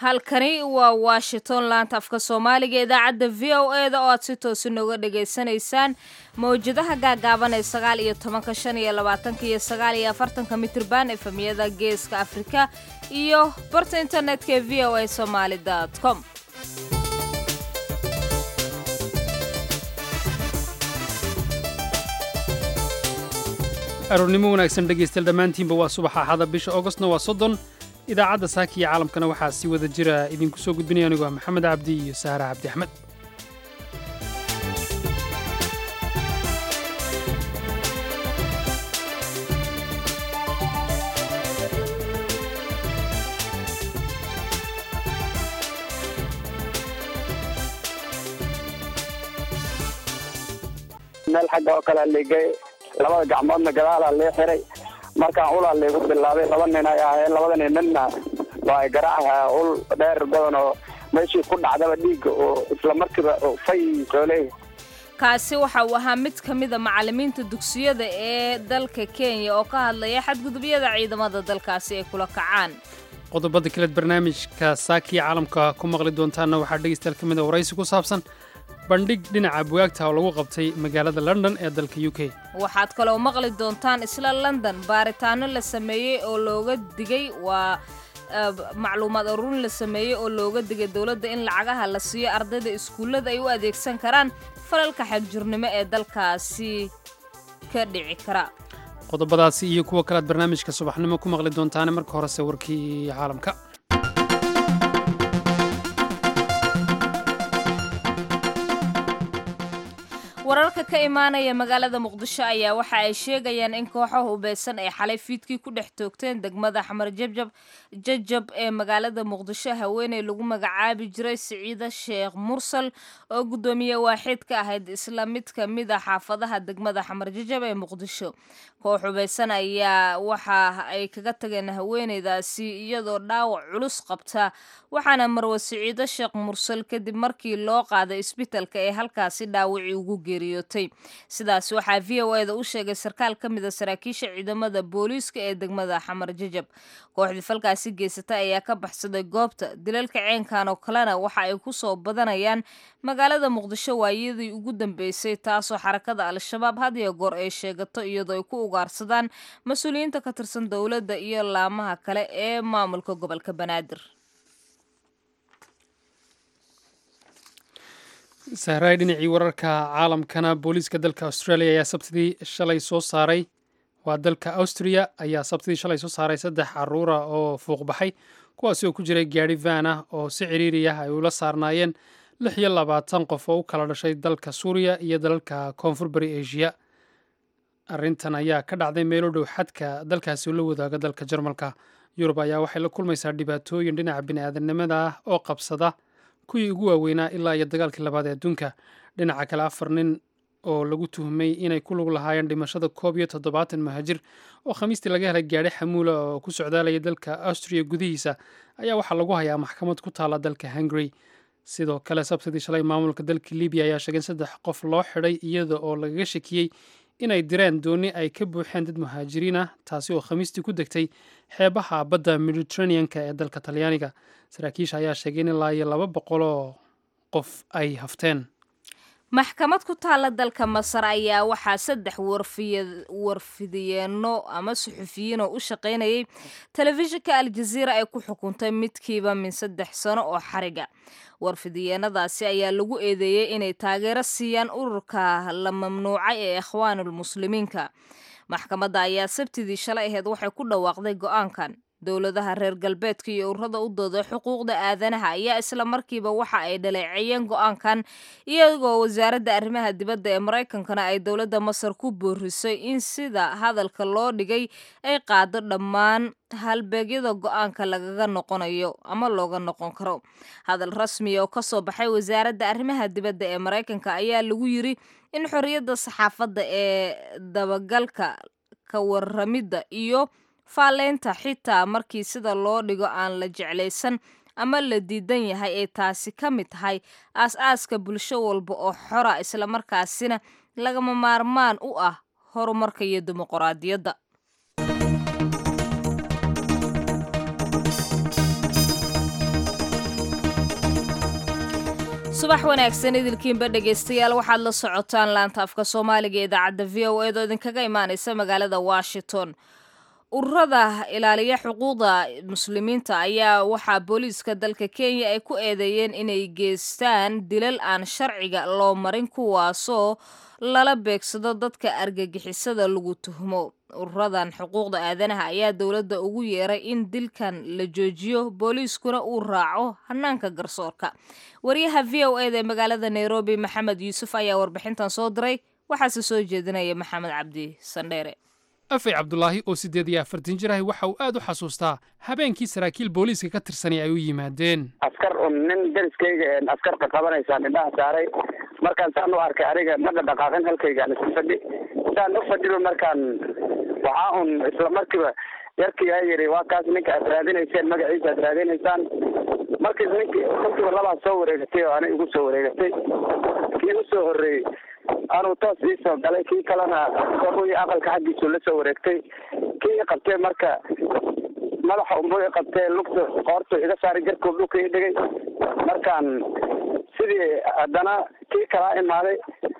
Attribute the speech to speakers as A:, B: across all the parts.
A: halkani waa washington laanta afka soomaaliga idaacadda v o e da oo aad si toosi nooga dhagaysanaysaan mawjadaha gaagaaban ee sagaal iyo tobanka shan iyo labaatanka iyo sagaal iyo afartanka mitrban efemiyada geeska afrika iyo barta internetka ee v o a somaali com
B: aroornimo wanaagsan dhegaystayaal dhammaantiinba waa subaxa axada bisha augostna waa soddon idaacadda saaka iyo caalamkana waxaa si wada jira idinku soo gudbinaya anigu ah maxamed cabdi iyo sahra cabdi axmed
C: meel xagga oo kale ligay labada gacmoodna gadaalaa lee xiray markaan ulaa liigu bilaabay laba nin ay ahaayeen labada nin midna waa garaaca ul dheer badan oo meeshii ku dhacdaba dhiigga oo isla markiiba fay soo leeyahay
A: kaasi waxa uu ahaa mid ka mida macallimiinta dugsiyada ee dalka kenya oo ka hadlaya xadgudubyada ciidamada dalkaasi ay kula kacaan
B: qodobada kaleed barnaamijka saakiya caalamka ku maqli doontaanna waxaa dhegaystayaal ka mid a waraysi ku saabsan bandhig dhinaca bugaagta oo lagu qabtay magaalada london ee dalka u k
A: waxaad kaloo maqli doontaan isla london baaritaano la sameeyey oo looga digay waa macluumaad ururin la sameeyey oo looga digay dowladda in lacagaha la siiyo ardayda iskuullada ay u adeegsan karaan falalka xagjurnimo ee dalkaasi ka dhici kara
B: qodobadaasi iyo kuwa kalead barnaamijka subaxnimo ku maqli doontaane marka horese warkii caalamka
A: wararka ka imaanaya magaalada muqdisho ayaa waxa ay sheegayaan in kooxo hubeysan ay xalay fiidkii ku dhex toogteen degmada xamar jabjab jajab ee magaalada muqdisho haweeney lagu magacaabi jiray siciida sheekh mursal oo guddoomiye waaxid ka ahayd isla mid ka mid a xaafadaha degmada xamar jajab ee muqdisho koox hubeysan ayaa waxa ay kaga tageen haweeneydaasi iyadoo dhaawac culus qabta waxaana marwe siciido sheekh mursal kadib markii loo qaaday isbitalka ee halkaasi dhaawacii ugu geeriyootay sidaas waxaa v o eda u sheegay sarkaal ka mida saraakiisha ciidamada booliiska ee degmada xamar jajab kooxdii falkaasi geysatay ayaa ka baxsaday goobta dilalka ceenkan oo kalena waxa ay ku soo badanayaan magaalada muqdisho waayadii ugu dambeysay taasoo xarakada al-shabaab had iyo goor ay sheegato iyadoo ay ku ugaarsadaan mas-uuliyiinta ka tirsan dowladda iyo laamaha kale ee maamulka gobolka banaadir
B: sahraay dhinacii wararka caalamkana booliiska dalka australia ayaa sabtidii shalay soo saaray waa dalka austria ayaa sabtidii shalay soo saaray saddex caruura oo fuuq baxay kuwaasi oo ku jiray gaadhi van ah oo si ciriiri ah ay ula saarnaayeen lix iyo labaatan qof oo u kala dhashay dalka suuriya iyo dalalka koonfur bari asia arrintan ayaa ka dhacday meelo dhow xadka dalkaasi oo la wadaaga dalka jarmalka yurub ayaa waxay la kulmaysaa dhibaatooyin dhinaca bini'aadanimada ah oo qabsada kuwii ugu waaweynaa ilaa iyo dagaalkii labaad ee adduunka dhinaca kale afar nin oo lagu tuhmay inay ku lug lahaayeen dhimashada koob iyo toddobaatan muhaajir oo khamiistii laga helay gaadhi xamuula oo ku socdaalaya dalka austriya gudihiisa ayaa waxaa lagu hayaa maxkamad ku taala dalka hungary sidoo kale sabtidii shalay maamulka dalka libiya ayaa sheegay in saddex qof loo xidhay iyada oo lagaga shakiyey inay direen dooni ay ka buuxeen dad muhaajiriin ah taasi oo khamiistii ku degtay xeebaha badda mediteraneanka ee dalka talyaaniga saraakiisha ayaa sheegay in ilaa iyo laba boqoloo qof ay hafteen
A: maxkamad ku taalla dalka masar ayaa waxaa saddex warfidiyeenno ama suxufiyiin oo u shaqaynayay telefishinka aljaziira ay ku xukuntay midkiiba min saddex sano oo xariga warfidiyeenadaasi ayaa lagu eedeeyey inay taageero siiyaan ururka la mamnuucay ee ikhwaanulmuslimiinka maxkamadda ayaa sabtidii shalay aheyd waxay ku dhawaaqday go'aankan dowladaha reer galbeedka iyo ururada u dooda xuquuqda aadanaha ayaa isla markiiba waxa ay dhaleeceeyeen go'aankan iyagoo wasaaradda arrimaha dibadda ee maraykankana ay dowladda masar ku boorisay in sida hadalka loo dhigay ay qaado dhammaan halbeegyada go'aanka lagaga noqonayo ama looga noqon karo hadal rasmiya oo kasoo baxay wasaaradda arrimaha dibadda ee maraykanka ayaa lagu yiri in xorriyadda saxaafadda ee dabagalka ka waramidda iyo faalleynta xitaa markii sida loo dhigo aan la jeclaysan ama la diidan yahay ay taasi ka mid tahay aas-aaska bulsho walba oo xora islamarkaasina lagama maarmaan u ah horumarka iyo dimuquraadiyadda subax wanaagsan idilkiinba dhegaystayaal waxaad la socotaan laanta afka soomaaliga ee idaacadda v o eed oo idinkaga imaanaysa magaalada washington ururada ilaaliya xuquuqda muslimiinta ayaa waxaa booliiska dalka kenya ay ku eedeeyeen inay geystaan dilal aan sharciga loo marin kuwaasoo lala beegsado dadka argagixisada lagu tuhmo ururadan xuquuqda aadanaha ayaa dowladda ugu yeeray in dilkan la joojiyo booliiskuna uu raaco hanaanka garsoorka wariyaha v o eda ee magaalada nairobi maxamed yuusuf ayaa warbixintan soo diray waxaase soo jeedinaya maxamed cabdi sandheere
B: afay cabdulaahi oo siddeed iyo afartan jir ahi waxa uu aad u xasuustaa habeenkii saraakiil booliiska ka tirsanay ay u yimaadeen
C: askar un nin deriskayga askar qaqabanaysaan indhaha saaray markaan saan u arkay aniga ma dhaqdhaqaaqin halkaygaan isku fadhi saan u fadhiba markaan waxaa un isla markiiba yarkii aa yidhi waa kaas ninka aad raadinayseen magaciisa aad raadinaysaan markiis ninkii ninkiiba labaa soo wareegatay oo anay igu soo wareegatay kii usoo horreeyey anuu toos iisoo galay kii kalena i aqalka xaggiisu la soo wareegtay kii i qabtay marka madaxa unbu i qabtee lugta qoortu iga saaray jarkuu dhulka i dhigay markaan sidii haddana kii kalaa imaaday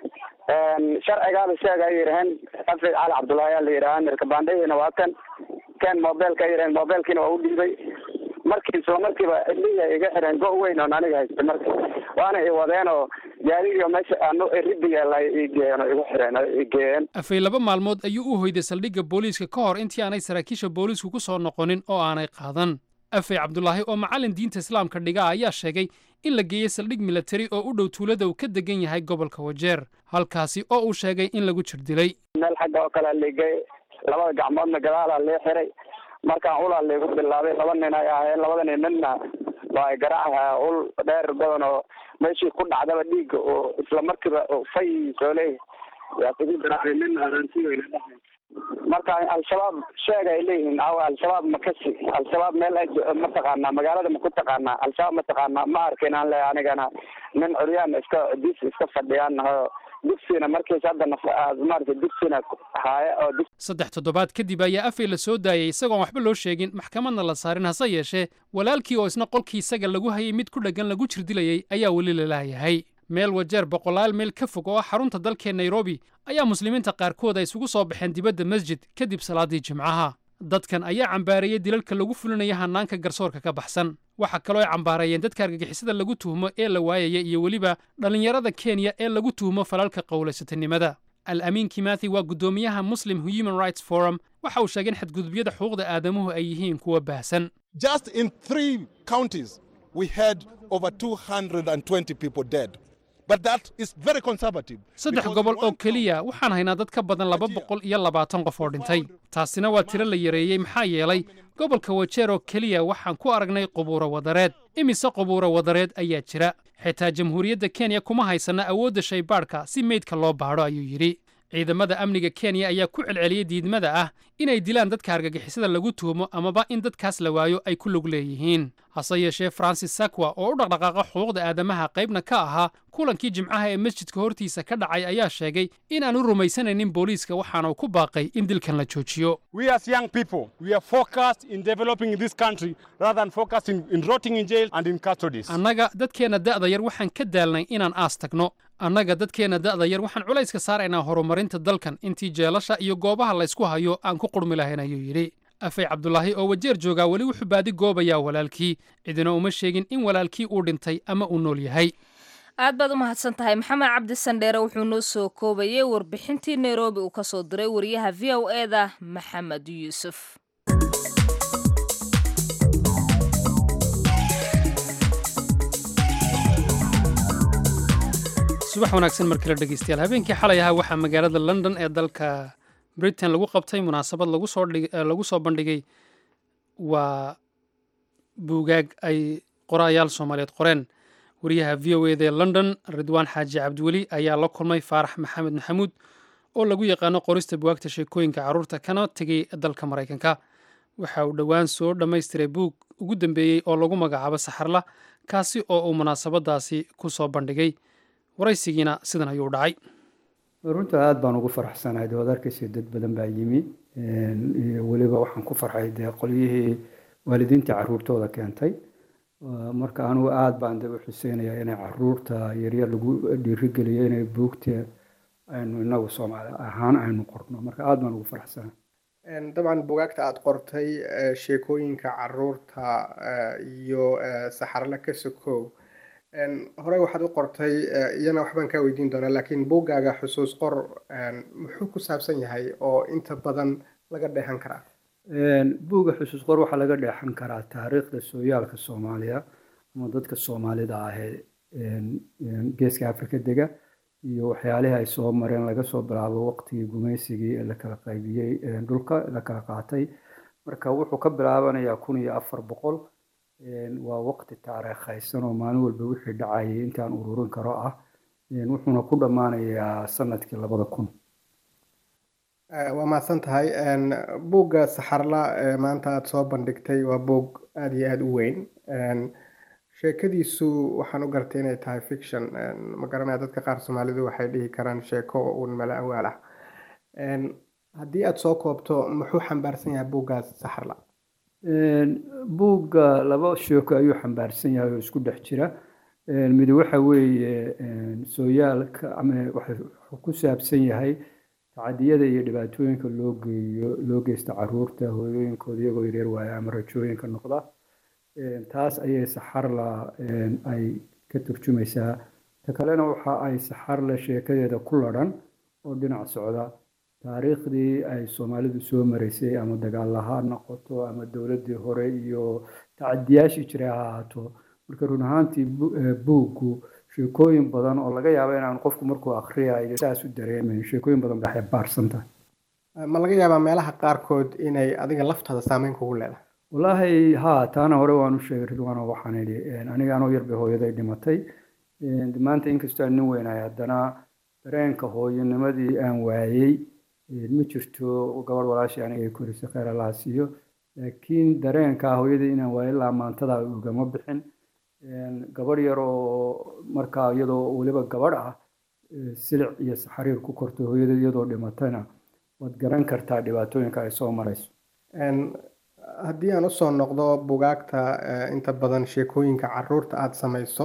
C: sharcigaaba sheega ay yidhaheen afid cali cabdullaahi aa la yidhaha mirka baandhadiina waa kan ken mobilka ay yidhaheen mobilkiina waa u dhiibay markii isla markiiba iliya iga xireen go weyn oon aniga haysta marka waana i wadeen oo gaarigii meesha aanu ridiga igeeyeen oo igu xireen igeeyeen
B: afay laba maalmood ayuu u hoyday saldhigga booliiska ka hor intii aanay saraakiisha booliisku ku soo noqonin oo aanay qaadan afay cabdulaahi oo macallin diinta islaamka dhiga ayaa sheegay in la geeyey saldhig milatari oo u dhow tuulada uu ka degan yahay gobolka wajeer halkaasi oo uu sheegay in lagu jir dilay
C: meel xagga oo kalea laigey labada gacmoodna gadaalaa lee xiray markaan ulaa laygu bilaabay laba nin ay ahaayeen labada nin midna waa garaacaha ul dheer badan oo meeshii ku dhacdaba dhiigga oo isla markiiba fay soo leeyahay yaa kugu garaacay midna arantiweyna dhahay marka al-shabaab sheeg ay leeyihiin awa al-shabaab makasi al-shabaab meel ma taqaanaa magaalada ma ku taqaanaa al-shabaab ma taqaanaa ma arkin aan leeyahay anigana nin curyaan iska dis iska fadhiyaan naho dugsiina markiis hadda maarata dugsiina haaya oo
B: saddex toddobaad kadib ayaa afay la soo daayay isagoon waxba loo sheegin maxkamadna la saarin hase yeeshee walaalkii oo isna qolkii isaga lagu hayay mid ku dheggan lagu jirdilayay ayaa weli lalaayahay meel wajeer boqolaal meel ka fog oo ah xarunta dalkee nairobi ayaa muslimiinta qaarkood ay isugu soo baxeen dibadda masjid kadib salaaddii jimcaha dadkan ayaa cambaareeyey dilalka lagu fulinaya hanaanka garsoorka ka baxsan waxaa kaloo ay cambaareeyeen dadka argagixisada lagu tuhmo ee la waayaya iyo weliba dhallinyarada kenya ee lagu tuhmo falalka qowlaysatanimada al amiin kimathi waa guddoomiyaha muslim human rights forum waxa uu sheegay in xadgudubyada xuquuqda aadamuhu ay yihiin kuwa baahsan
D: Just in three counties, we had over 220 people dead. But that is very conservative.
B: saddex
D: because
B: gobol oo
D: one
B: keliya waxaan haynaa dad ka badan laba boqol iyo labaatan qof oo dhintay taasina waa tiro la yareeyey maxaa yeelay gobolka wajeer oo keliya waxaan ku aragnay qubuuro wadareed imise qubuuro wadareed ayaa jira xitaa jamhuuriyadda kenya kuma haysana awoodda shaybaadhka si meydka loo baadho ayuu yidhi ciidamada amniga kenya ayaa ku celceliyey diidmada ah inay dilaan dadka argagixisada lagu tuhumo amaba in dadkaas la waayo ay ku lug leeyihiin hase yeeshee francis sakwa oo u dhaqdhaqaaqa xuquuqda aadamaha qaybna ka ahaa kulankii jimcaha ee masjidka hortiisa ka dhacay ayaa sheegay in aan u rumaysanaynin booliiska waxaana uu ku baaqay in dilkan la joojiyo
E: We as young people, we are focused in developing this country rather than focusing in rotting in jail and in custodies.
B: annaga dadkeenna da'da yar waxaan ka daalnay inaan aas tagno annaga dadkeenna da'da yar waxaan culayska saaraynaa horumarinta dalkan intii jeelasha iyo goobaha laysku hayo aan ku qurmi lahayn ayuu yidhi afay cabdulaahi oo wajeer joogaa weli wuxuu baadi goobayaa walaalkii cidina uma sheegin in walaalkii uu dhintay ama uu nool yahay
A: aad baad u mahadsan tahay maxamed cabdi sandheere wuxuu noo soo koobayay warbixintii nairobi uu ka soo diray wariyaha v o eda maxamed yuusuf
B: subax wanaagsan mar kale dhegeystayaal habeenkii xalay ahaa waxaa magaalada london ee dalka britain lagu qabtay munaasabad lagu soo dhig eh, lagu soo bandhigay waa buugaag ay qoraayaal soomaaliyeed qoreen wariyaha v o eda ee london ridwaan xaaji cabdiweli ayaa la kulmay faarax maxamed maxamuud oo lagu yaqaano qorista bugaagta sheekooyinka carruurta kana tegay dalka maraykanka waxa uu dhowaan soo dhammaystiray buug ugu dambeeyey oo lagu magacaabo saxarla kaasi oo uu munaasabadaasi ku soo bandhigay waraysigiina sidan ayuu dhacay
F: runta aada baan ugu faraxsanahay dee waad arkaysa dad badan baa yimi iyo weliba waxaan ku farxay dee qolyihii waalidiintii caruurtooda keentay marka anigu aada baan daba xuseynayaa inay caruurta yaryar lagu dhiirigeliyo inay buugta aynu inagu soomaali ahaan aynu qorno marka aada baan ugu faraxsana
G: dabcan bugaagta aada qortay sheekooyinka caruurta iyo saxarla ka sokow horey waxaad u qortay iyana waxbaan kaa weydiin doonaa laakiin buuggaaga xusuus qor muxuu ku saabsan yahay oo inta badan laga dheehan karaa
F: buugga xusuus qor waxaa laga dheexan karaa taariikhda sooyaalka soomaaliya ama dadka soomaalida ahee geeska afrika dega iyo waxyaalihii ay soo mareen laga soo bilaabo waqtigii gumaysigii ee la kala qaybiyey dhulka la kala qaatay marka wuxuu ka bilaabanayaa kun iyo afar boqol waa waqti taariikhaysan oo maalin walba wixii dhacayay intaan ururin karo ah wuxuuna ku dhammaanayaa sanadkii labada kun
G: waa mahadsan tahay buugga saxarla maanta aada soo bandhigtay waa buug aada iyo aada u weyn sheekadiisu waxaan u gartay inay tahay fiction ma garanaya dadka qaar soomaalidu waxay dhihi karaan sheeko uun mala awaal ah haddii aada soo koobto muxuu xambaarsan yahay buuggaas saxarla
F: buugga laba sheeko ayuu xambaarsan yahay oo isku dhex jira mid waxa weeye sooyaalka ama wuxuu ku saabsan yahay tacadiyada iyo dhibaatooyinka loo geeyo loo geysta caruurta hooyooyinkooda iyagoo yaryar waaya ama rajooyinka noqda taas ayay saxarla ay ka turjumaysaa ta kalena waxa ay saxarla sheekadeeda ku ladhan oo dhinac socda taariikhdii ay soomaalidu soo maraysay ama dagaalla ha noqoto ama dowladdii hore iyo tacadiyaashii jiray ha ahaato marka run ahaantii buuggu sheekooyin badan oo laga yaabo inaan qofku markuu akriyayo saas u dareemayn sheekooyin badan bay xambaarsan tahay
G: ma laga yaabaa meelaha qaarkood inay adiga laftaada saameyn kugu leedahay
F: wallaahi haa taana hore waan u sheegay ridwaano waxaan idhi aniga anoo yarbay hooyaday dhimatay maanta inkastoo aan nin weynahay haddana dareenka hooyanimadii aan waayey ma jirto gabadh walaashii aniga ay korisay kheyr allaha siiyo laakiin dareenka hooyadii inaan waayey ilaa maantada ugama bixin gabadh yar oo markaa iyadoo weliba gabadh ah silic iyo xariir ku kortay hooyada iyadoo dhimatayna waad garan kartaa dhibaatooyinka ay soo marayso
G: haddii aan usoo noqdo bugaagta inta badan sheekooyinka caruurta aada samayso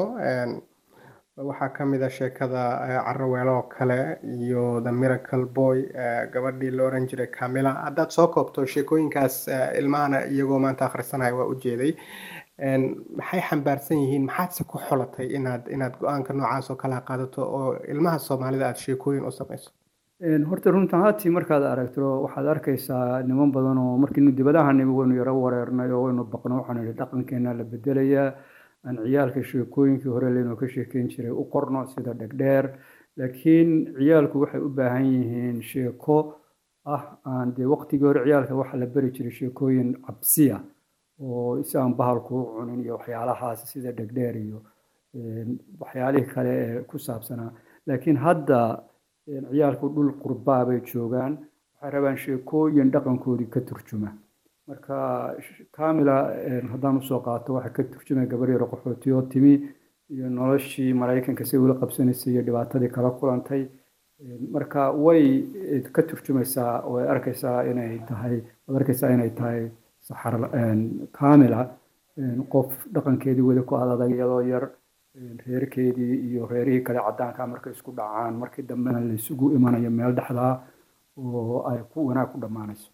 G: waxaa ka mid a sheekada caraweelo oo kale iyo the miracle boy gabadhii la oran jiray camila haddaad soo koobto sheekooyinkaas ilmahana iyagoo maanta akhrisanaya waa ujeeday maxay xambaarsan yihiin maxaadse ku xolatay inaad inaad go-aanka noocaas oo kala qaadato oo ilmaha soomaalida aada sheekooyin u samayso
F: horta runta haatii markaad aragto waxaad arkaysaa niman badan oo markiinu dibadaha nimi waynu yaro wareernay oo waynu baqno waxaanu idhi dhaqankeena la bedelayaa aan ciyaalka sheekooyinkii hore laynoo ka sheekeyn jiray u qorno sida dhegdheer laakiin ciyaalku waxay u baahan yihiin sheeko ah aan dee waqtigii hore ciyaalka waxaa la beri jiray sheekooyin cabsiya oo si aan bahalku u cunin iyo waxyaalahaas sida dhegdheer iyo waxyaalihii kale ee ku saabsanaa laakiin hadda ciyaalku dhul qurbaa bay joogaan waxay rabaan sheekooyin dhaqankoodii ka turjuma marka camila haddaan usoo qaato waxay ka turjumaya gabar yaro qaxootiyo timi iyo noloshii maraykanka si ula qabsanaysay iyo dhibaatadii kala kulantay marka way ka turjumaysaa way arkaysaa inay tahay waad arkaysaa inay tahay saxar camila qof dhaqankeedii weli ku adadag iyadoo yar reerkeedii iyo reerihii kale caddaanka markay isku dhacaan markii dambena la isugu imanayo meel dhexdaa oo ay ku wanaag ku dhammaanayso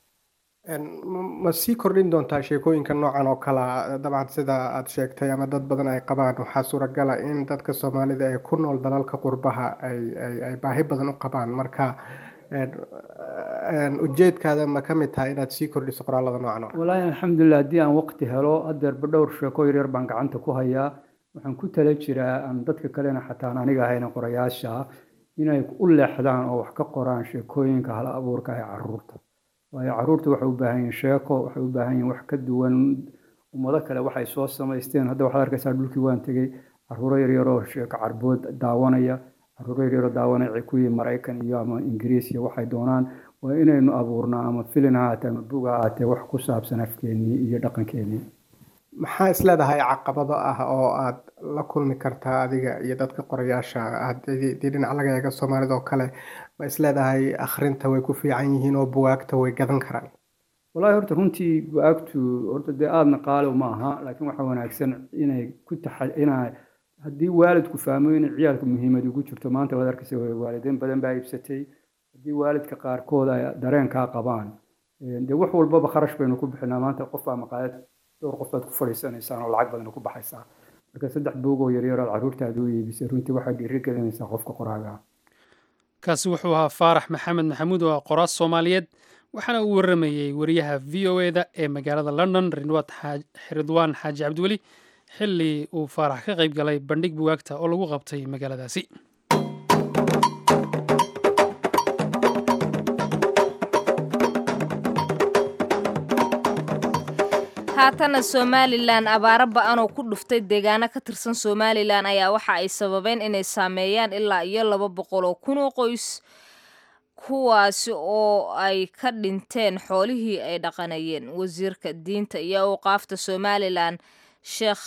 G: ma sii kordhin doontaa sheekooyinka noocan oo kala dabcan sida aada sheegtay ama dad badan ay qabaan waxaa suuragala in dadka soomaalida ee ku nool dalalka qurbaha ay ay baahi badan u qabaan marka ujeedkaada ma ka mid tahay inaad sii kordhiso qoraalada noocan oo
F: wallaahi alxamdulilah haddii aan waqti helo hadeerba dhowr sheeko yaryar baan gacanta ku hayaa waxaan ku tala jiraa aan dadka kalena xataan aniga ahayna qorayaasha inay u leexdaan oo wax ka qoraan sheekooyinka hal abuurka ee caruurta waayo caruurta waxay u baahan yihiin sheeko waxay u baahan yihiin wax ka duwan ummado kale waxay soo samaysteen hadda waxaad arkaysaa dhulkii waan tegey caruuro yaryaroo sheeko carbood daawanaya caruuro yaryaroo daawanaya kuwii maraykan iyo ama ingiriis iyo waxay doonaan waa inaynu abuurnaa ama filin ha ahaatee ama bug ha ahaatee wax ku saabsan afkeenii iyo dhaqankeenii
G: maxaa isleedahay caqabado ah oo aad la kulmi kartaa adiga iyo dadka qorayaasha haddii dhinac laga eego soomaalida oo kale ma isleedahay akhrinta way ku fiican yihiin oo bugaagta way gadan karaan
F: wallahi horta runtii bu-aagtu horta dee aadna qaali ma aha laakiin waxaa wanaagsan inay ku taxa inay haddii waalidku fahmo inay ciyaalka muhiimad ugu jirto maanta waad arkaysa waalidiin badan baa iibsatay haddii waalidka qaarkood ay dareenkaa qabaan dee wax walbaba kharash baynu ku bixinaa maanta qof baa maqaayad dhowr qof baad ku fadhiisanaysaan oo lacag badan ku baxaysaa marka saddex buug oo yaryar aad carruurtaada u iibisay runtii waxaa dhiiri gelinaysaa qofka qoraaga
B: kaasi wuxuu ahaa faarax maxamed maxamuud oo ah qoraas soomaaliyeed waxaana uu waramayey wariyaha v o eda ee magaalada london ridwaan xaaji cabdiweli xilli uu faarax ka qayb galay bandhig bugaagta oo lagu qabtay magaaladaasi
A: haatana somalilan abaaro ba-an oo ku dhuftay deegaano ka tirsan somalilan ayaa waxa ay sababeen inay saameeyaan ilaa iyo laba boqol oo kun oo qoys kuwaasi oo ay ka dhinteen xoolihii ay dhaqanayeen wasiirka diinta iyo awqaafta somalilan sheekh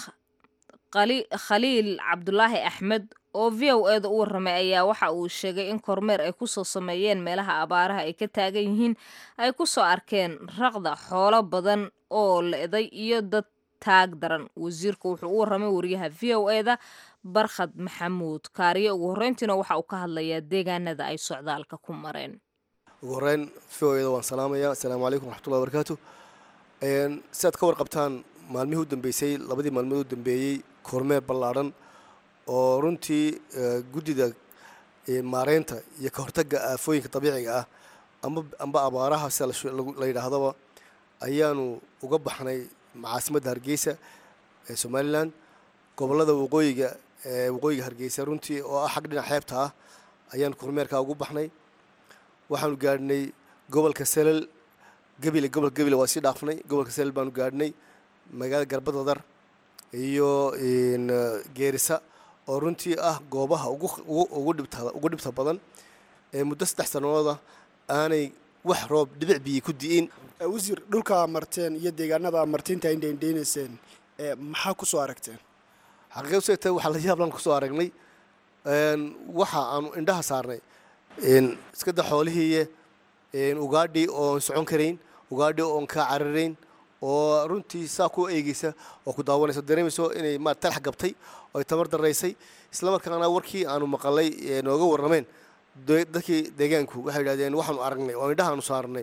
A: khaliil cabdulaahi axmed oo v o eda u warramay ayaa waxa uu sheegay in kormeer ay kusoo sameeyeen meelaha abaaraha ay ka taagan yihiin ay kusoo arkeen raqda xoolo badan oo le-day iyo dad taag daran wasiirku wuxuu u warramay wariyaha v o eda barkhad maxamuud kaariye ugu horreyntiina waxa uu ka hadlayaa deegaanada ay socdaalka ku mareen
H: ugu horeyn v o eda waan salaamaya assalaamu calaykum raxmatullahi barakaatu sidaad ka warqabtaan maalmihii u dambeysay labadii maalmood u dambeeyey kormeer ballaadhan oo runtii guddida maareynta iyo ka hortagga aafooyinka dabiiciga ah amba abaaraha sida la yidhaahdaba ayaanu uga baxnay caasimadda hargeysa ee somalilan gobollada waqooyiga ee waqooyiga hargeysa runtii oo ah xag dhinac xeebta ah ayaanu kormeerkaa ugu baxnay waxaanu gaadhnay gobolka selal gebile gobolka gebile waa sii dhaafnay gobolka selal baanu gaadhnay magaalada garbadadar iyo geerisa oo runtii ah goobaha ugu dhibta badan ee muddo saddex sanadooda aanay wax roob dhibic biyi ku di'in
I: wasiir dhulkaa marteen iyo deegaanada martiinta indhaindhaynayseen maxaa ku soo aragteen
H: xaqiiqa usegta waxaa la yaablan kusoo aragnay waxa aanu indhaha saarnay iskada xoolihiiye ugaadhi oon socon karayn ugaadhi oon kaa cararayn oo runtii saa ku eegeysa oo ku daawanayso dareemayso inay ma talax gabtay oo ay tamar daraysay islamarkaana warkii aanu maqalay nooga warrameen dadkii deegaanku waxay yidhahdeen waxaanu aragnay oo indhahaanu saarnay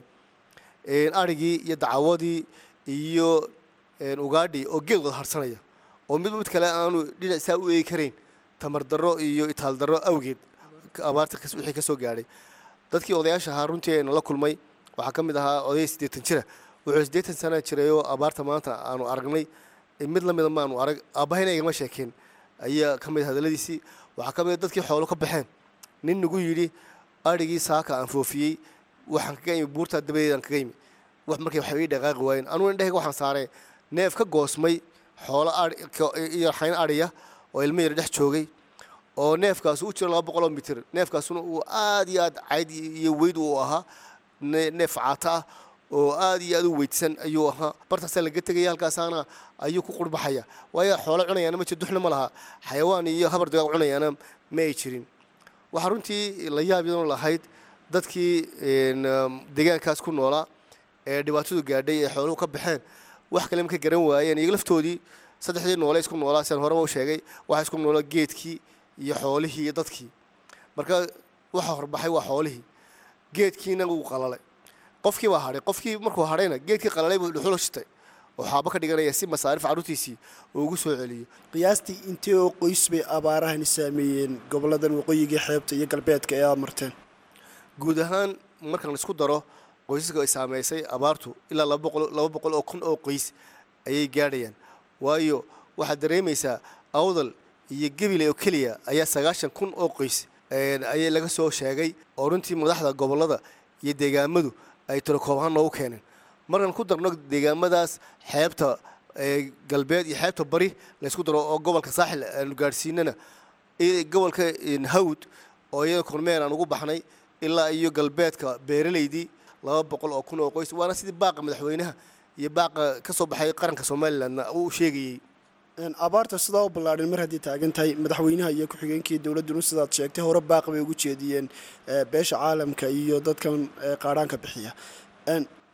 H: arigii iyo dacawadii iyo ugaadhi oo geed wada harsanaya oo mid mid kale aanu dhinac saa u eegi karayn tamar darro iyo itaal darro awgeed abaarta wixii ka soo gaadhay dadkii odayaasha ahaa runtii ayna la kulmay waxaa ka mid ahaa odaya siddeetan jira wuxuu siddeetan sana jirayoo abaarta maanta aanu aragnay mid lamida maanu arag aabbahayna igama sheekeen ayaa ka mid hadalladiisii waxaa ka mid dadkii xoolo ka baxeen nin nagu yidhi adhigii saaka aan foofiyey waxaan kaga imi buurtaa dabadeedaan kaga imi wax markay waxba ii dhaqaaqi waayeen anugu indhahayga waxaan saaray neef ka goosmay xoolo iyo xayn adhiya oo ilmo yar dhex joogay oo neefkaasu u jiro laba boqoloo mitir neefkaasuna uu aad iyo aad cayd iyo weyd uu ahaa neef caata ah oo aad iyo aad u weydsan ayuu ahaa bartaasaa laga tegaya halkaasaana ayuu ku qurbaxaya waayo xoolo cunayaana ma jiro duxna ma laha xayawaan iyo habar dagaag cunayaana ma ay jirin waxaa runtii la yaab yadan lahayd dadkii deegaankaas ku noolaa ee dhibaatadu gaadhay ee xooluhu ka baxeen wax kale ma ka garan waayeen iyaga laftoodii saddexdii noole isku noolaa sian horeba u sheegay waxaa isku noolaa geedkii iyo xoolihii iyo dadkii marka waxa horbaxay waa xoolihii geedkiina wuu qalalay qofkii baa hadhay qofkii markuu hadhayna geedkii qalalay buu dhuxulo shitay oo xaabo ka dhiganaya si masaarif carruurtiisii uu ugu soo celiyo
I: qiyaastii intee oo qoys bay abaarahani saameeyeen goboladan waqooyiga xeebta iyo galbeedka ee aad marteen
H: guud ahaan marka la isku daro qoysaska ay saameysay abaartu ilaa laba boqol oo kun oo qoys ayay gaadhayaan waayo waxaad dareemaysaa awdal iyo gebile oo keliya ayaa sagaashan kun oo qoys ayay laga soo sheegay oo runtii madaxda gobollada iyo deegaamadu ay tirokoob ahaan noogu keeneen markaan ku darno deegaamadaas xeebta galbeed iyo xeebta bari laysku daro oo gobolka saaxil aanu gaadhsiinana gobolka hawd oo iyada kormeer aan ugu baxnay ilaa iyo galbeedka beeraleydii laba boqol oo kun oo qoys waana sidii baaqa madaxweynaha iyo baaqa ka soo baxay qaranka somalilandna uu sheegayey
I: abaarta sidaa u ballaadhan mar haddii taagan tahay madaxweynaha iyo ku-xigeenkii dowladduna sidaad sheegtay hore baaq bay ugu jeediyeen beesha caalamka iyo dadkan qaadhaanka bixiya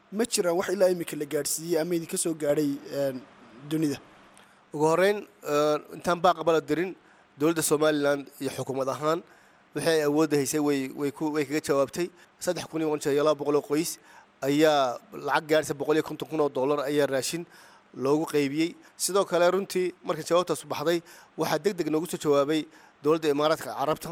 I: ma jiraan wax ilaa imika la gaadhsiiyey ama idinka soo gaadhay dunida
H: ugu horeyn intaan baaqabala dirin dowladda somalilan iyo xukuumad ahaan wixii ay awoodda haysay way way ku way kaga jawaabtay saddex kun iyo qonjee iyo laba boqol oo qoys ayaa lacag gaadhaysa boqol iyo konton kun oo dollar ayaa raashin loogu qaybiyey sidoo kale runtii marka jawaabtaas baxday waxaa deg deg noogu soo jawaabay dowladda imaaraadka carabta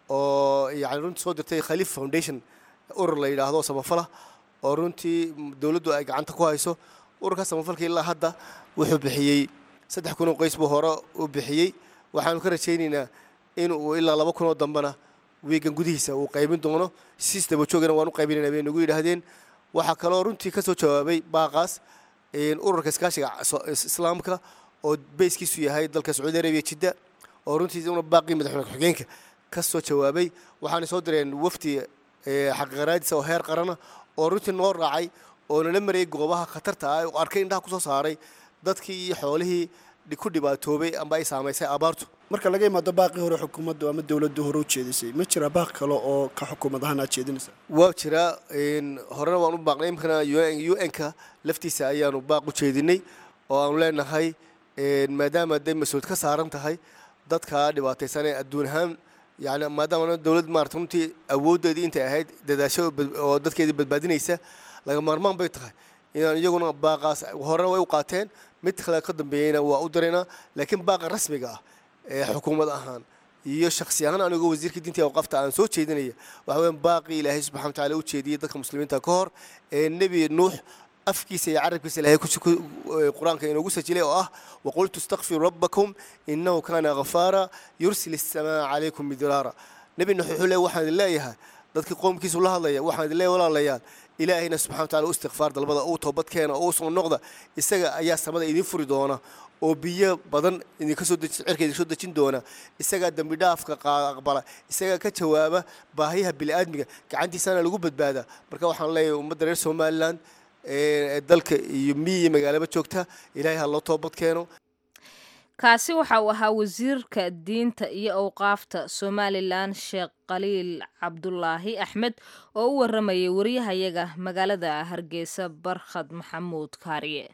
H: oo yani runtii soo dirtay khaliif foundation urur la yidhaahdo samafala oo runtii dowladdu ay gacanta ku hayso ururka samafalka ilaa hadda wuxuu bixiyey saddex kun oo qoys buu hore u bixiyey waxaanu ka rajaynaynaa in uu ilaa laba kun oo dambena wiigan gudihiisa uu qaybin doono siis dabajoogana waan u qaybinayna bay nagu yidhaahdeen waxaa kaloo runtii ka soo jawaabay baaqaas ururka iskaashiga islaamka oo beyskiisu yahay dalka sacuudi arabiya jidda oo runtii una baaqii madaxweyne ku-xigeenka ka soo jawaabay waxaanay soo direen wafdi xaqiiqaraadisa oo heer qarana oo runtii noo raacay oo nala marayay goobaha khatarta ah oo arkay indhaha kusoo saaray dadkii iyo xoolihii ku dhibaatoobay amba ay saamaysay abaartu
I: marka laga imaado baaqii hore xukuumaddu ama dowladdu hore u jeedisay ma jira baaq kale oo ka xukuumad ahaan aad jeedinaysaa
H: waa jiraa horena waan u baaqnay imkana u n-ka laftiisa ayaanu baaq u jeedinay oo aanu leenahay maadaama day mas-uuliyad ka saaran tahay dadka dhibaataysan ee adduun ahaan yani maadaama dowlad maarata runtii awooddeedii intay ahayd dadaasho oo dadkeedii badbaadinaysa laga maarmaan bay tahay inaan iyaguna baaqaas horena way u qaateen mid kale ka dambeeyeyna waa u diraynaa laakiin baaqa rasmiga ah ee xukuumad ahaan iyo shaksi ahaan anigoo wasiirka diinta awqafta aan soo jeedinaya waxa weeyaan baaqii ilaahay subxana watacaala u jeediyey dadka muslimiinta ka hor ee nebi nuux afkiisa iyo carabkiisa ilaahay qur-aanka inoogu sajilay oo ah waqultu istakfiruu rabbakum innahu kaana ghafaara yursil isamaa calaykum midraara nebi nuux wuxuu leey waxaan idin leeyahay dadkii qoomkiisu la hadlaya waxaan idin leeyahay walaalayaal ilaahayna subxana wataala u istikfaar dalbada uu toobad keena oo soo noqda isaga ayaa samada idin furi doona oo biyo badan idinka soo cirka idinka soo dejin doona isagaa dembi dhaafka aqbala isagaa ka jawaaba baahiyaha bini'aadmiga gacantiisana lagu badbaada marka waxaan leeyahay ummadda reer somaliland ee dalka iyo miyiga magaalaba joogta ilaahay ha loo toobad keeno
A: kaasi waxa uu ahaa wasiirka diinta iyo awqaafta somalilan sheekh khaliil cabdulaahi axmed oo u waramayay wariyahayaga magaalada hargeysa barkhad maxamuud kaariye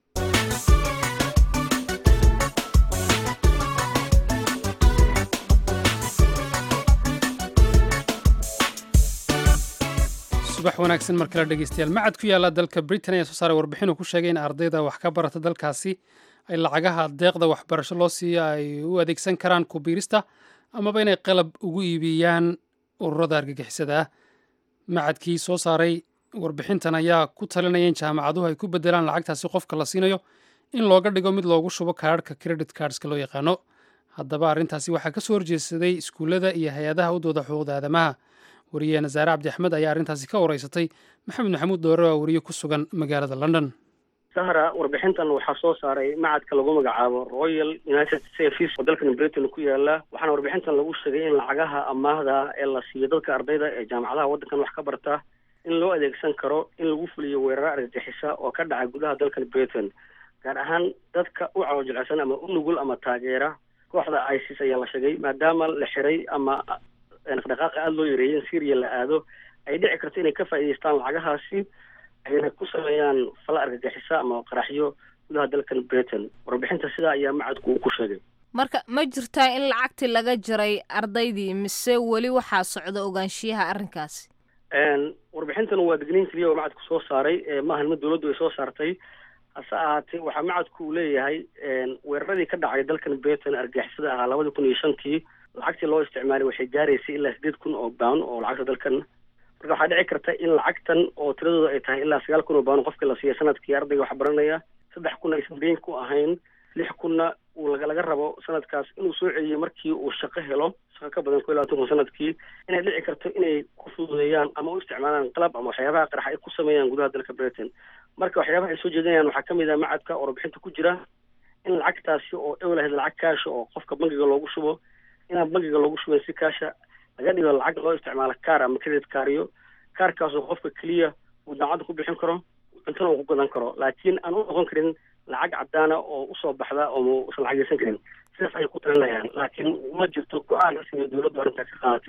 B: subax wanaagsan mar kale dhegeystayaal macad ku yaala dalka britain ayaa soo saaray warbixin uu ku sheegay in ardayda wax ka barata dalkaasi ay lacagaha deeqda waxbarasho loo siiyo ay u adeegsan karaan kubiirista amaba inay qalab ugu iibiyaan ururada argagixisada ah macadkii soo saaray warbixintan ayaa ku talinaya in jaamacaduhu ay ku bedelaan lacagtaasi qofka la siinayo in looga dhigo mid loogu shubo kaadhka credit cardska loo yaqaano haddaba arrintaasi waxaa ka soo horjeedsaday iskuullada iyo hay-adaha u dooda xuquuqda aadamaha wariyaheena saare cabdi axmed ayaa arrintaasi ka wareysatay maxamed maxamuud doore waa wariye ku sugan magaalada london
J: sahra warbixintan waxaa soo saaray macadka lagu magacaabo royal united service oo dalkan britain ku yaala waxaana warbixintan lagu sheegay in lacagaha amaahda ee la siiyo dadka ardayda ee jaamacadaha waddankan wax ka barta in loo adeegsan karo in lagu fuliyo weeraro argagixisa oo ka dhaca gudaha dalkan britain gaar ahaan dadka u caloojilcsan ama u nugul ama taageera kooxda isis ayaa la sheegay maadaama la xiray ama dhaqdhaqaaqa aada loo yareeyay in syria la aado ay dhici karto inay ka faa'iidaystaan lacagahaasi ayna ku sameeyaan fala argagixisa ama qaraxyo gudaha dalkan britain warbixinta sidaa ayaa macadku uu ku sheegay
A: marka ma jirtaa in lacagtii laga jaray ardaydii mise weli waxaa socda ogaanshiyaha arrinkaasi
J: warbixintan waa digniin keliya oo macadku soo saaray maahan mid dowladdu ay soo saartay hase ahaatee waxaa macadku uu leeyahay weeraradii ka dhacay dalkan britain argagixisada ahaa labadii kun iyo shantii lacagtii loo isticmaalay waxay gaaraysay ilaa sideed kun oo baan oo lacagta dalkan marka waxaa dhici karta in lacagtan oo tiradooda ay tahay ilaa sagaal kun oo baan qofkii la siiya sanadkii ardayga wax baranaya saddex kun aysan deyn ku ahayn lix kunna uu laga rabo sanadkaas inuu soo celiyo markii uu shaqo helo shaqo ka badan ko iyo labaatan kun sanadkii inay dhici karto inay ku fududeeyaan ama u isticmaalaan qalab ama waxyaabaha qarax ay ku sameeyaan gudaha dalka britain marka waxyaabaha ay soo jeedinayaan waxaa kamid ah macadka oo warbixinta ku jira in lacagtaasi oo ewlahayd lacag kaasha oo qofka bangiga loogu shubo inaan bangiga loogu shuban si kaasha laga dhigo lacag loo isticmaalo kaar ama credit kaariyo kaarkaasoo qofka keliya uu daacadda ku bixin karo cuntana uu ku gadan karo laakiin aan u noqon karin lacag cadaana oo usoo baxda oo usan lacageysan karin sidaas ayay ku talinayaan laakiin ma jirto go-aan rasmiga dowladdu arrintaas ka qaadatay weli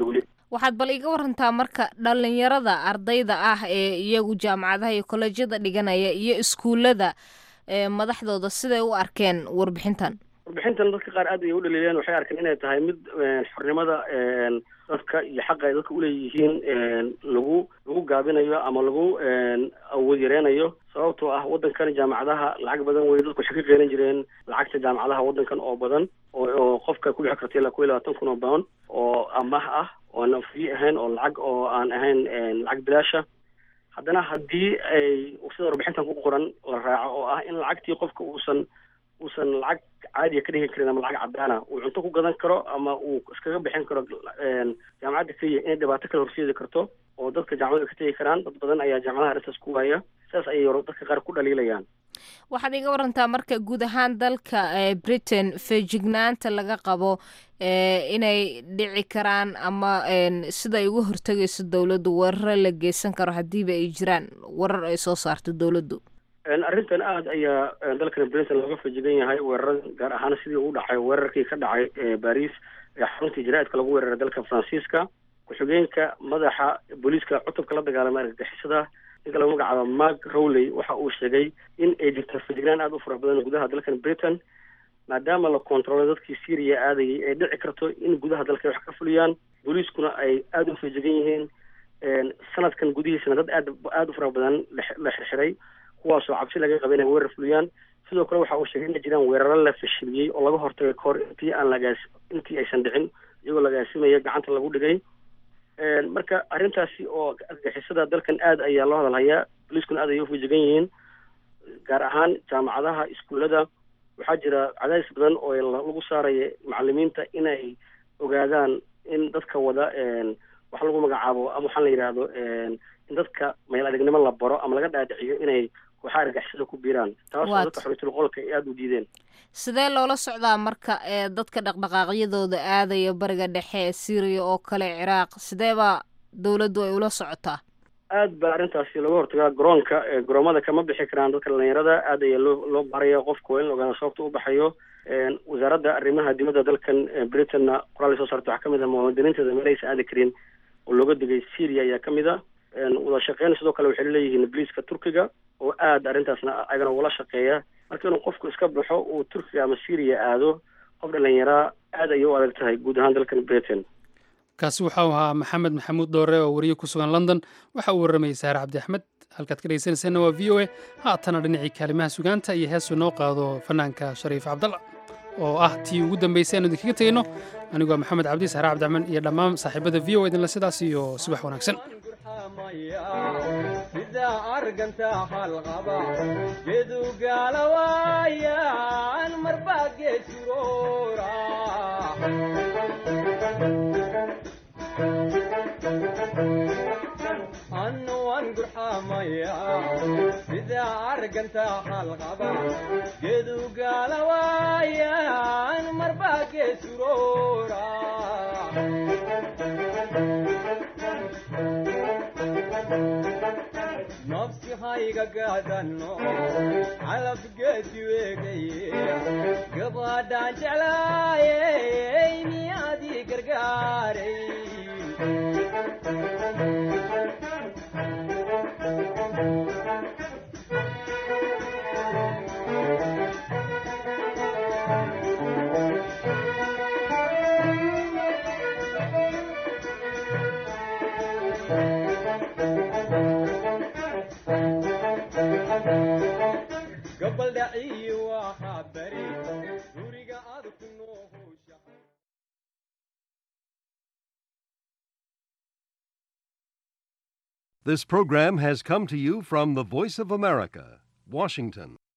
A: waxaad bal iga warantaa marka dhalinyarada ardayda ah ee iyagu jaamacadaha iyo kolejyada dhiganaya iyo iskuullada madaxdooda siday u arkeen warbixintan
J: warbixintan dadka qaar aad ayay u dhaliileen waxay arkeen inay tahay mid xornimada dadka iyo xaqa ay dadka uleeyihiin lagu lagu gaabinayo ama lagu awood yareynayo sababtoo ah waddankan jaamacadaha lacag badan wey dadku waxay ka qeylan jireen lacagta jaamacadaha waddankan oo badan oo qofka ku bixi karta ilaa kuwa iyo labaatan kun oo pound oo amaah ah oo aan free ahayn oo lacag oo aan ahayn lacag bilaasha haddana haddii ay sida warbixintan ku qoran la raaco oo ah in lacagtii qofka uusan uusan lacag caadiya ka dhigi karin ama lacag cadaana uu cunto ku gadan karo ama uu iskaga bixin karo jaamacadda keliya inay dhibaato kale horseedi karto oo dadka jaamacada ka tegi karaan dad badan ayaa jaamacadaha arrintaas ku waaya sidaas ayay dadka qaar ku dhaliilayaan
A: waxaad iga warantaa marka guud ahaan dalka britain feejignaanta laga qabo inay dhici karaan ama sida ay uga hortegayso dowladdu weeraro la geysan karo haddiiba ay jiraan warar ay soo saarto dowladdu
J: arrintan aada ayaa dalkan britain looga feejigan yahay weerarada gaar ahaan sidii uu dhacay weerarkii ka dhacay baris ee xaruntii jaraa'idka lagu weeraray dalka faransiiska ku-xigeenka madaxa booliiska cutubka la dagaalamay argagixisada ninka lagu magacaabo mark rowley waxa uu sheegay in ay jirto fejignaan aada u fara badan gudaha dalkan britain maadaama la kontrolay dadkii syria aadayay ay dhici karto in gudaha dalka wax ka fuliyaan booliiskuna ay aada u feejigan yihiin sanadkan gudihiisana dad aad aada u fara badan la xirxiray kuwaasoo cabsi laga qaba inay weerar fuliyaan sidoo kale waxa uu sheegay inay jiraan weeraro la fashiliyey oo laga hortagay kahor intii aan lagaas intii aysan dhicin iyagoo lagaasimaya gacanta lagu dhigay marka arrintaasi oo argixisada dalkan aad ayaa loo hadalhayaa boliiskuna aad ayay ufajigan yihiin gaar ahaan jaamacadaha iskuullada waxaa jira cadaadis badan oo lagu saaraya macalimiinta inay ogaadaan in dadka wada wax lagu magacaabo ama waxaan la yidhaahdo in dadka meel adegnimo la baro ama laga dhaadhiciyo inay kooxaha argixisada ku biiraan taasoo dadka xoriyatul qolka ay aada u diideen
A: sidee loola socdaa marka ee dadka dhaqdhaqaaqyadooda aadaya bariga dhexe ee syriya oo kale ciraaq sideebaa dowladdu ay ula socotaa
J: aad baa arrintaasi looga hortagaa garoonka garoomada kama bixi karaan dadka dhalinyarada aad ayaa loo loo baraya qofka waa in la ogaada sababta u baxayo wasaaradda arrimaha dibadda dalkan britainna qoraal soo saarta waxaa kamid ah muwaadiniinteeda meel aysan aadi karin oo looga digay syria ayaa kamid a wada shaqeyn sidoo kale waxay leeyihiin booliiska turkiga oo aada arrintaasna ayagana ugala shaqeeya marka inuu qofku iska baxo uu turkiga ama syria aado qof dhalinyaraa aad ayay u adag tahay guud ahaan dalkan britain
B: kaasi waxau ahaa maxamed maxamuud dhoore oo wariye ku sugan london waxa uu warramayay saare cabdi axmed halkaad ka dhegeysanayseena waa v o a haatana dhinacii kaalimaha sugaanta iyo heesuu noo qaado fanaanka shariif cabdalla oo ah tii ugu dambaysay aanu idinkaga tegeyno anigoo maxamed cabdi saare cabdiaxmed iyo dhammaan saaxiibada v o idinle sidaas iyo subax wanaagsan
K: sida arganta halqaba gedu gaalawaayan marbaa geesuroora annu waan gurxamaya sida arganta halqaba gedu gaalawaayan marbaa geesuroora nafsi hayga gaadano calabgeedi weegaye gabadhaan jeclaayey miyaadii gargaaray gabaldhaciyi waxaa bari guriga aad ku noohowsha
L: This program has come to you from the Voice of America, Washington.